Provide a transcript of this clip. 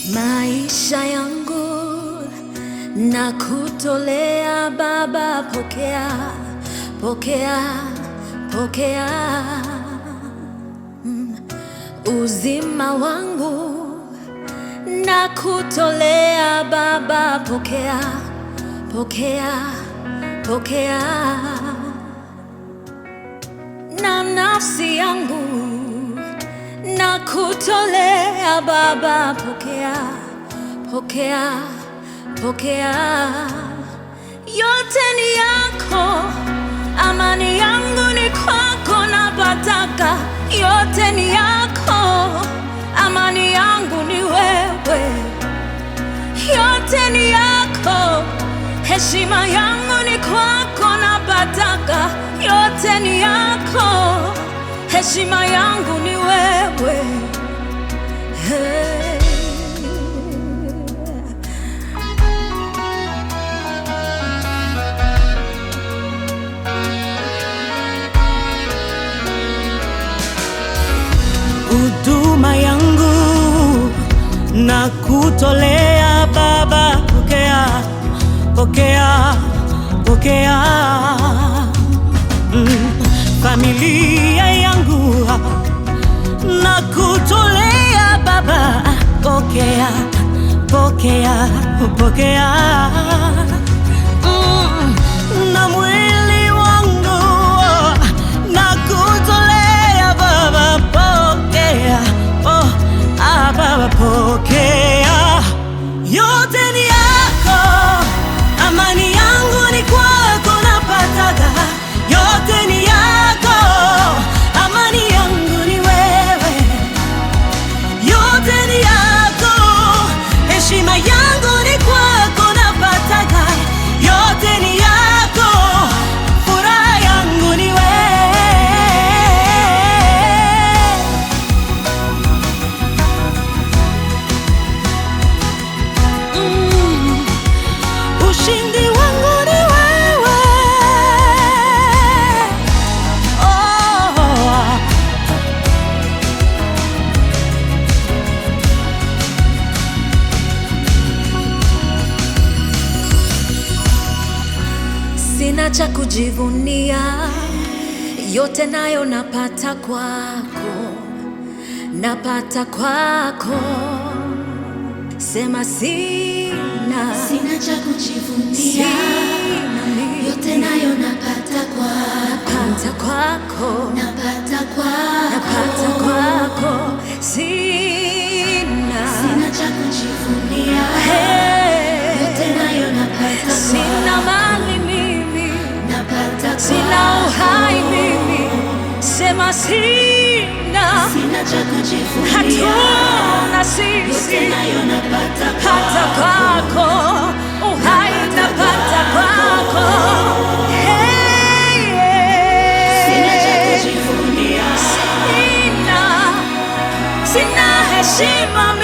Maisha yangu na kutolea Baba, pokea, pokea, pokea. Mm. Uzima wangu na kutolea Baba, pokea, pokea, pokea. Na nafsi yangu na kutolea Baba, pokea, pokea, pokea. Yote ni yako, amani yangu ni kwako, napataka. Yote ni yako, amani yangu ni wewe. Yote ni yako, heshima yangu ni kwako, napataka. Yote ni yako, heshima yangu ni wewe. Hey. huduma yangu na kutolea Baba, pokea, pokea, pokea. Mm, familia yangu na kutolea Baba, pokea, pokea, pokea. Mm, na mwili wangu na kutolea Baba, pokea, oh, ah, Baba, pokea. Yote ni yako, amani yangu ni kwako, napataga. Yote ni yako, amani yangu ni wewe. Yote ni yako, heshima yangu ni kwako, napataga. Yote ni yako, furaha yangu ni wewe. Mm. Ushindi wangu ni wewe. Oh. Sina cha kujivunia, yote nayo napata kwako, napata kwako. Sema sina, Sina cha kujivunia, sina mimi. yote nayo napata kwako, napata kwako, napata napata kwako. kwako. Sina, Sina cha kujivunia, Hey, yote nayo napata sina kwako, mali mimi, napata sina uhai kwako. mimi. Sema sina, Sina cha kujivunia, hatuna yote sisi nayo napata hata kwako, kwako uhai napata kwako. Hey, sina cha yeah. kujivunia, Sina, sina heshima